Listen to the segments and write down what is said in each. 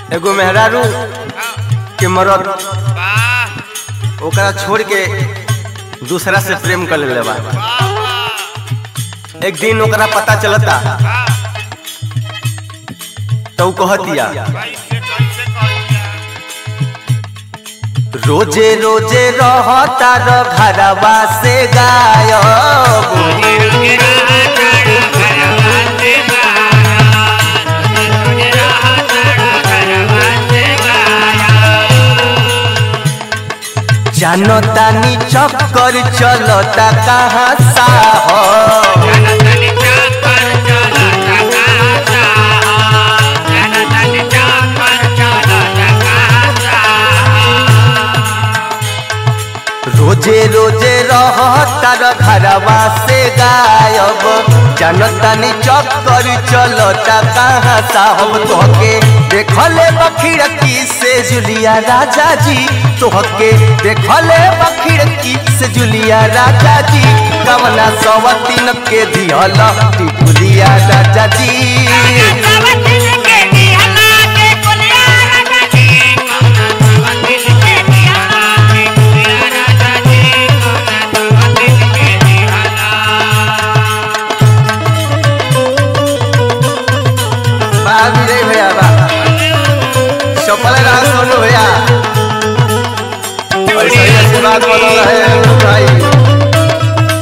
एगो मेहरारू के मरद वाह ओकरा छोड़ के दूसरा से प्रेम कर लेले बा एक दिन ओकरा पता चलता तो ऊ कहतिया कैसे कैसे कहतिया रोजे रोजे रहता र घरवा से गायब जानो तानी चक्कर चलता कहाँ साहब रोजे रोजे रहता र घरवा से गायब जनतानी चक्कर चलता कहाँ साहब तोहके देखले बखिड़की से जुलिया राजा जी तोहके देखले बखिड़की से जुलिया राजा जी कवना सवतीन के दिहल टिकुलिया राजा जी बा विजय भैया बा चपल रहा सोनू भैया ऐसा ही आशीर्वाद बनल रहे भाई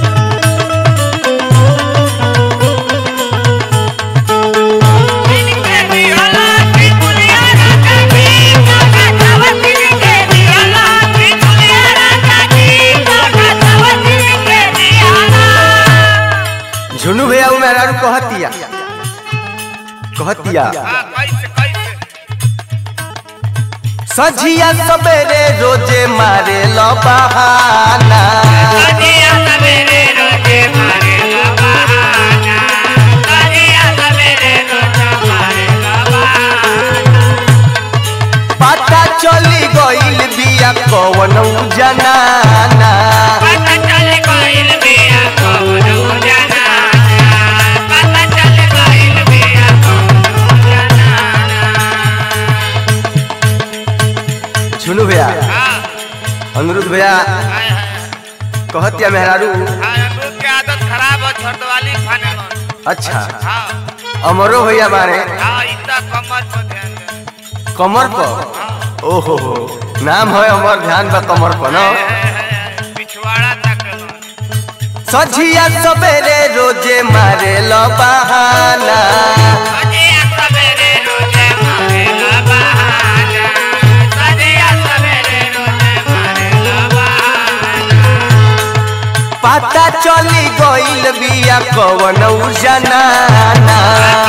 झुनू भैया उ मेहरारू कहतिया कहतिया कैसे कैसे सझिया सबेरे रोजे मारे लो बहाना पता चली गइल बिया कवन जनाना झुनू भैया अनुरुद्ध भैया कहतिया मेहरारू के आदत खराब है छर्द वाली खाने में अच्छा हाँ अमरो भैया बारे हाँ इतना कमर पर ध्यान दे कमर पर ओहो हो नाम है अमर ध्यान बा कमर पर न पिछवाड़ा तक सझिया सबेरे रोजे मारे लो बहाना पता चली गइल बिया कवन जनाना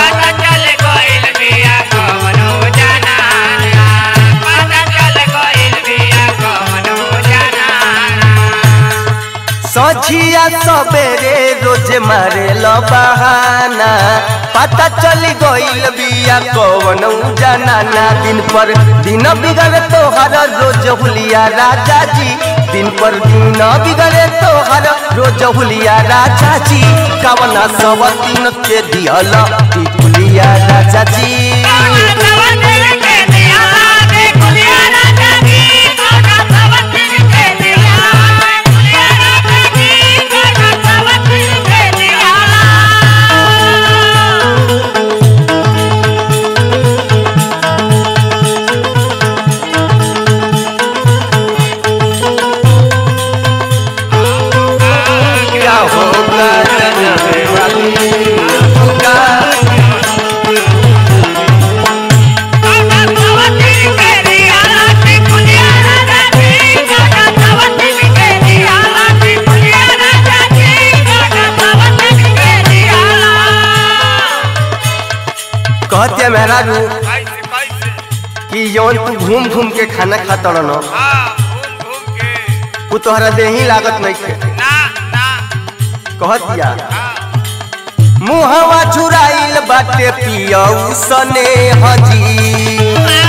सझिया सबेरे रोजे मारे लो बहाना पता चली गइल बिया कवन जनाना दिन पर दिन बिगड़े तोहर रोज हुलिया राजा जी दिन पर दिन बिगड़े तोहर रोज हुलिया राजा जी कवना सब दिन के दियल टिकुलिया राजा जी क्या होगा जनमे वाली होगा कहतिया मेहरारू कैसे कैसे कि यौन तू घूम घूम के खाना खाता रहो हाँ घूम घूम के वो तोहरा देही लागत नहीं थे ना ना कहतिया हाँ मुहवा चुराइल बाटे पियऊ सने हजी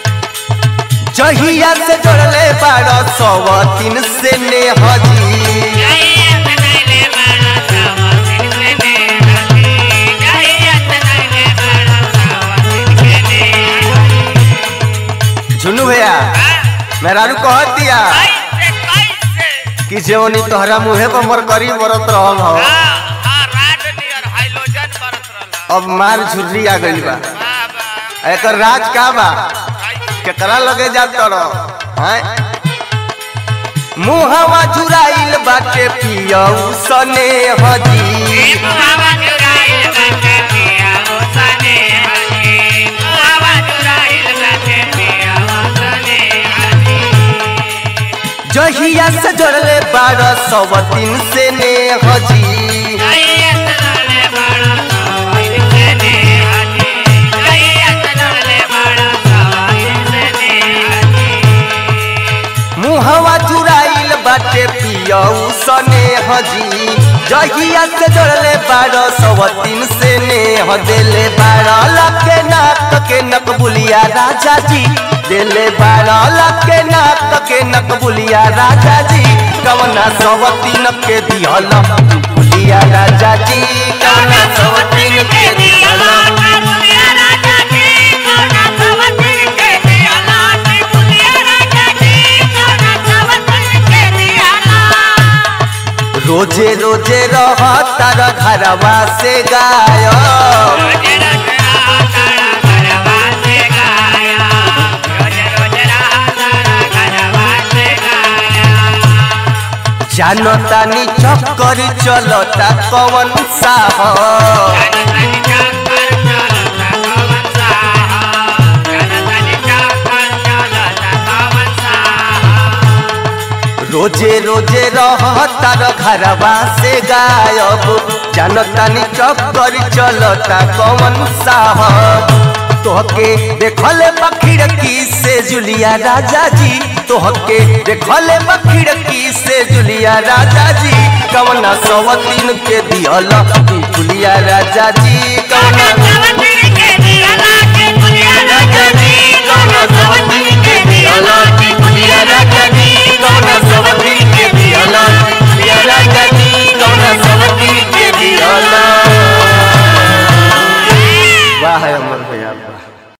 जहिया से जोड़ले बाड़ सौ तीन से ने हजी मेहरारू कह दिया कैसे कैसे कि जेवनी तोहरा मुहे पर मर करी मरत रहल हो हाँ हाँ राड नियर हाइलोजन बरत रहला अब मार झुर्री आ गइल बा वाह वाह एकर राज का बा कैसे केकरा लगे जात रह हैं मुहवा झुराइल बाटे पियऊ सने हजी मुहावा चुराइल बाटे पिया वो सने हजी मुहावा चुराइल बाटे पिया वो सने हजी जहिया से जड़ले बारह सौ तीन से ने हजी जइयत नले बड़ा सवाई सने हजी जइयत नले बड़ा सवाई सने हजी मुहवा चुराइल बाटे पियऊ सने हजी जहिया से जड़ले बारह सौ तीन से ने हदेले बारह लाख के नाक के नकबुलिया राजा जी देले बारह लाख के नाक के नकबुलिया राजा जी कवना सौ तीन के दिहल बुलिया राजा जी कवना सौ तीन के दिहल रोजे रोजे रह तार घरवा से गायब जानतानी चक्कर चलता कवन साहब रोजे रोजे रह तार घरवा से गायब जानतानी चक्कर चलता कवन साहब तोहके देखल खिड़की से जुलिया राजा जी तोहके देखल खिड़की से जुलिया राजा जी कवना सवतीन के दिहल जुलिया राजा जी कवना राजा जी कवना सवतीन के दिहल जुलिया राजा जी कवना सवतीन के दिहल जुलिया राजा जी कवना सवतीन के दिहल वाह है अमर भैया वाह